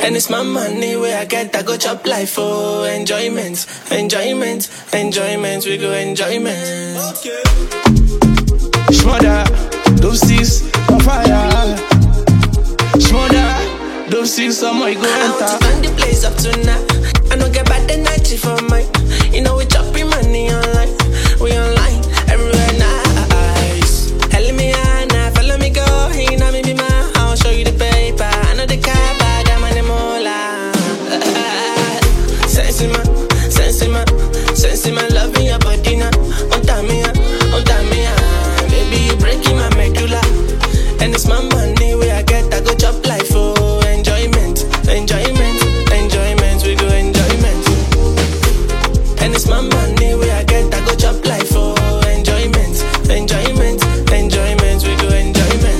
And it's my money where I get, I go chop life for enjoyment, enjoyment, enjoyment. We go enjoyment. Okay. Shmother, those six on fire. Shmother, those six on my go I want to enter. burn the place up tonight. I don't get bad energy for mine. You know we chopping money online. We online everywhere nice. Hell me Anna, follow me go. You know me be my. I'll show you the paper. I know the car, but I'm on the mola. Sense in my, sense in my, sense in my love in your body now. On time me, on time me, baby you breaking my medulla. And it's my money where I get, I go chop life for enjoyment, enjoyment, enjoyment. We go enjoyment. And it's my money where I get, I go chop life for enjoyment, enjoyment, enjoyment. We go enjoyment.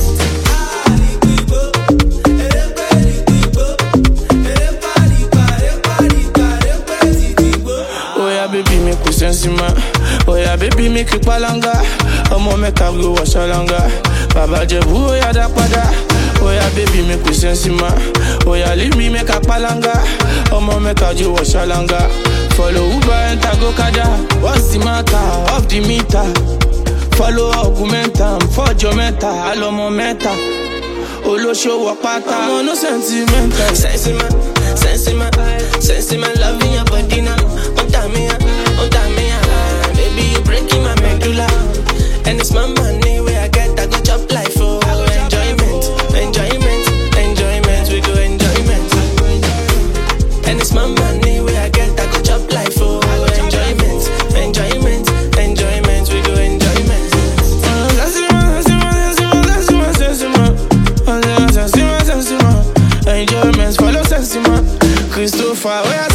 Oh yeah, baby, make we sense ma. Oh yeah, baby, make you palanga. Ọmọ mẹ́ka go waṣọlanga. Bàbá Jẹ̀bú ó yá dá padà. Oh yeah, baby, make we sense ma. Oh yeah, leave me make a palanga. Ọmọ mẹ́ka jo waṣọlanga. Follow Uber enter go kada. What's the matter? Off the meter. Follow augmentam. Fọ́jọ́ mẹ́ta, àlọ́mọ mẹ́ta. Olóṣòwò pátá. Ọmọ no sentimental. Sense in my, sense in my, sense in my love in your body now. On time me, on time me, baby you breaking my medulla. And it's my money where I get, I go chop life for enjoyment, enjoyment, enjoyment. We go enjoyment. And it's my money where I get, I go chop life for enjoyment, enjoyment, enjoyment. We go enjoyment. Enjoyments follow Sensima Christopher, where